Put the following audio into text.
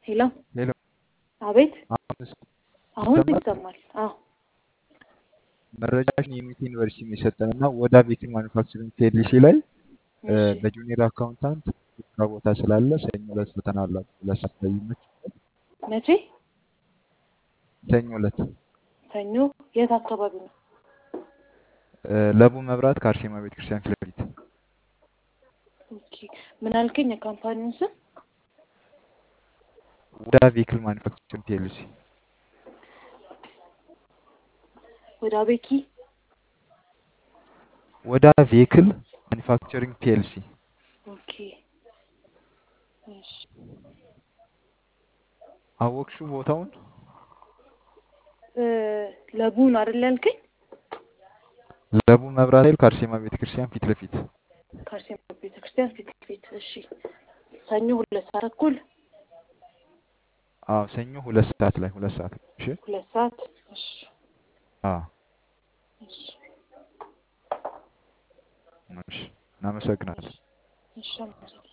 ሄሎ ሄሎ አቤት አሁንስ አሁን ይሰማል? ይሰማል አዎ መረጃሽን የሚት ዩኒቨርሲቲ ነው የሰጠን እና ወዳ ቤክል ማኑፋክቸሪንግ ፒኤልሲ ላይ እ፣ እሺ በጁኒየር አካውንታንት ስራ ቦታ ስላለ ሰኞ ዕለት ፈተና አላችሁ። ሁለት ሰዓት ላይ ይመችሻል? መቼ ሰኞ ዕለት ሰኞ የት አካባቢ ነው እ፣ ለቡ መብራት ከአርሴማ ቤተክርስቲያን ፊት ለፊት ኦኬ ምን አልከኝ የካምፓኒውን ስም ወዳ ቬክል ማኑፋክቸሪንግ ፒኤልሲ ወደ አቤኪ ወዳ ቬክል ማኑፋክቸሪንግ ፒኤልሲ ኦኬ እሺ አወቅሽው ቦታውን? እ፣ ለቡ ነው አይደል ያልከኝ ለቡ መብራት ኃይል ከአርሴማ ቤተክርስቲያን ፊት ለፊት ከአርሴማ ቤተክርስቲያን ፊት ለፊት እሺ ሰኞ ሁለት ሰዓት ተኩል አዎ ሰኞ ሁለት ሰዓት ላይ ሁለት ሰዓት ላይ እሺ ሁለት ሰዓት እሺ አዎ እሺ እሺ እናመሰግናለን እሺ አመሰግናለሁ